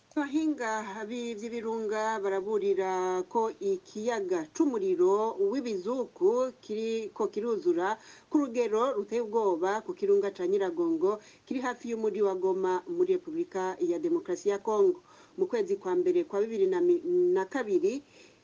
abahinga vy'ibirunga baraburira ko ikiyaga c'umuriro w'ibizuku kiriko kiruzura ku rugero ruteye ubwoba ku kirunga ca Nyiragongo kiri hafi y'umuji wa Goma muri Republika ya Demokarasi ya Kongo mu kwezi kwa mbere kwa bibiri na kabiri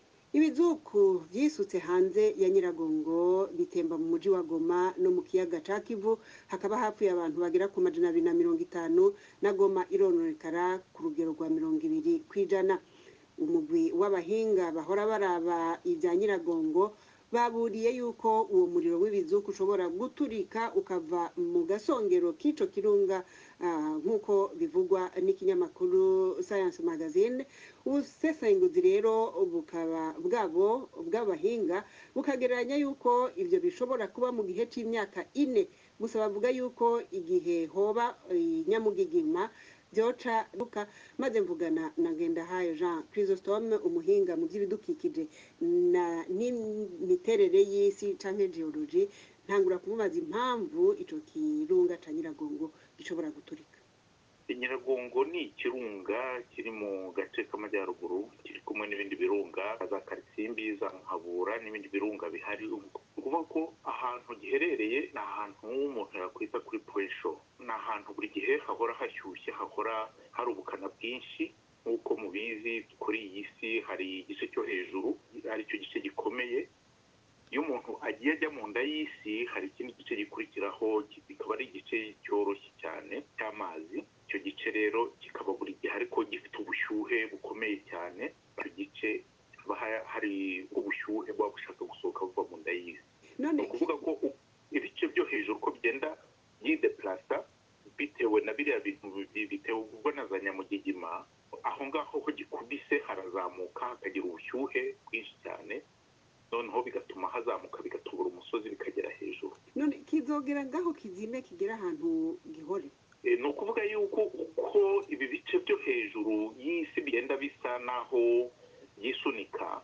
ibizuku vyisutse hanze ya Nyiragongo bitemba mu muji wa Goma no mu kiyaga ca Kivu hakaba hapfuye abantu bagera ku majana abiri na mirongo itanu na Goma irononekara ku rugero rwa mirongo ibiri kw'ijana umugwi w'abahinga bahora baraba ivya Nyiragongo baburiye yuko uwo muriro w'ibizuku ushobora guturika ukava mu gasongero k'ico kirunga uh, nk'uko bivugwa n'ikinyamakuru Science Magazine ubusesenguzi rero bukaba bwabo bw'abahinga bukagereranya yuko ivyo bishobora kuba mu gihe c'imyaka ine gusa bavuga yuko igihe hoba inyamugigima vyoca buka maze mvugana na Ngendahayo Jean Chrysostome umuhinga mu vy'ibidukikije na n'imiterere y'isi canke geology ntangura kumubaza impamvu ico kirunga ca Nyiragongo gishobora guturika Nyiragongo ni ikirunga kiri mu gace k'amajyaruguru kiri kumwe n'ibindi birunga za Karisimbi za Muhabura n'ibindi birunga bihari ukuvuga ko ahantu giherereye ni ahantu umuntu yakwita kuri puresho ni ahantu buri gihe hahora hashyushye hahora hari ubukana bwinshi nk'uko mubizi kuri iyi si hari igice cyo hejuru aricyo gice gikomeye iyo umuntu agiye ajya mu nda y'isi hari ikindi gice gikurikiraho kikaba ari igice cyoroshye cyane cy'amazi icyo gice rero kikaba buri gihe ariko gifite ubushyuhe bukomeye cyane icyo gice haba hari ubushyuhe buba bushaka gusohoka buva mu nda y'isi ni ukuvuga ko ibice byo hejuru ko bigenda byideplasa bitewe na biriya bintu bitewe na za nyamugigima aho ngaho ho gikubise harazamuka hakagira ubushyuhe bwinshi cyane noneho bigatuma hazamuka bigatubura umusozi bikagera hejuru none kizogera ngaho kizime kigera ahantu gihore ni ukuvuga yuko uko ibi bice byo hejuru y'isi bigenda bisa naho byisunika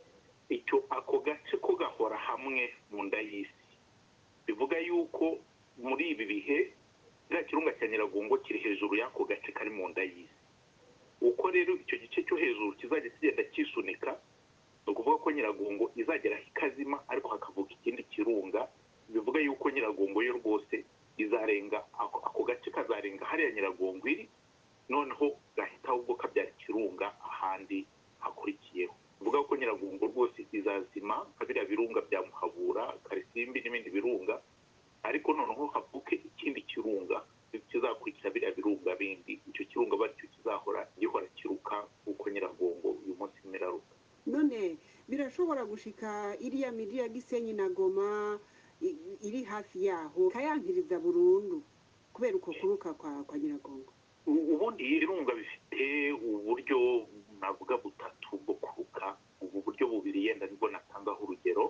icyo ako gace ko gahora hamwe mu nda y'isi bivuga yuko muri ibi bihe kiriya kirunga cya nyiragongo kiri hejuru y'ako gace kari mu nda y'isi uko rero icyo gice cyo hejuru kizajya kigenda cyisunika ni ukuvuga ko nyiragongo izagera ikazima ariko hakavuka ikindi kirunga bivuga yuko nyiragongo yo rwose izarenga ako gace kazarenga hariya nyiragongo iri noneho gahita ahubwo kabyara ikirunga ahandi hakurikiyeho bivuga ko nyiragongo rwose izazima nka biriya birunga bya muhabura karisimbi n'ibindi birunga ariko noneho havuke ikindi kirunga kizakurikira biriya birunga bindi icyo kirunga batyo kizahora gihora kiruka kuko nyiragongo uyu munsi imiraruka none birashobora gushika iriya miji ya gisenyi na goma iri hafi yaho kayankiriza burundu kubera uko kuruka kwa, kwa nyiragongo ubundi ibirunga bifite uburyo navuga butatu bwo kuruka ubu buryo bubiri yenda nibwo natangaho urugero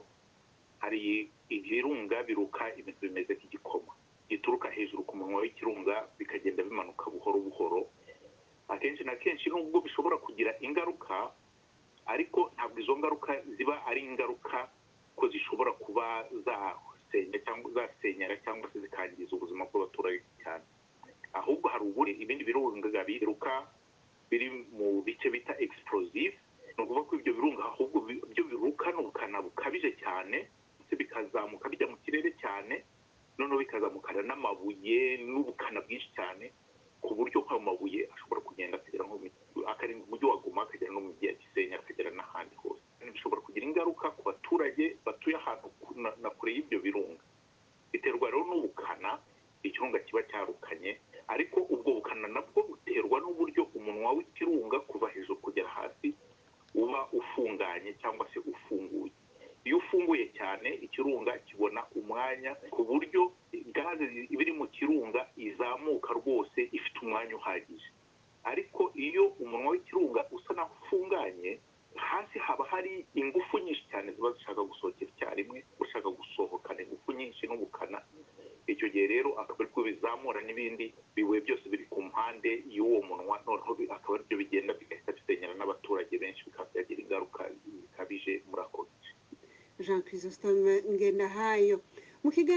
hari ibirunga biruka ibintu bimeze nk'igikoma gituruka hejuru ku munwa w'ikirunga bikagenda bimanuka buhoro buhoro akenshi na kenshi nubwo bishobora kugira ingaruka ariko ntabwo izo ngaruka ziba ari ingaruka ko zishobora kuba zasenya cyangwa zasenyera cyangwa se zikangiza ubuzima bw'abaturage cyane ahubwo hari ubundi ibindi birunga biruka biri mu bice bita explosive ni ukuvuga ko ibyo birunga ahubwo byo birukana ubukana bukabije cyane ndetse bikazamuka bijya mu kirere cyane noneho bikazamukana n'amabuye n'ubukana bwinshi cyane ku buryo nk'ayo mabuye ashobora kugenda akagera nko akarenga umujyi wa goma akagera no mu mujyi ya gisenyi akagera n'ahandi hose bishobora kugira ingaruka ku baturage batuye ahantu na kure y'ibyo birunga biterwa rero n'ubukana ikirunga kiba cyarukanye ariko ubwo bukana nabwo buterwa n'uburyo umunwa w'ikirunga kuva hejuru kugera hasi uba ufunganye cyangwa se ufunguye iyo ufunguye cyane ikirunga kibona umwanya ku buryo gaze ibiri mu kirunga izamuka rwose ifite umwanya uhagije ariko iyo umunwa w'ikirunga usa naho ufunganye hasi haba hari ingufu nyinshi cyane ziba zishaka gusohokera icyarimwe ushaka gusohokana ingufu nyinshi n'ubukana icyo gihe rero akaba aribwo bizamura n'ibindi bibuye byose biri ku mpande y'uwo munwa noneho akaba aribyo bigenda bigahita bisenyera n'abaturage benshi bikaba byagira ingaruka zikabije muri ako gace jean chrysostome ngendahayo mu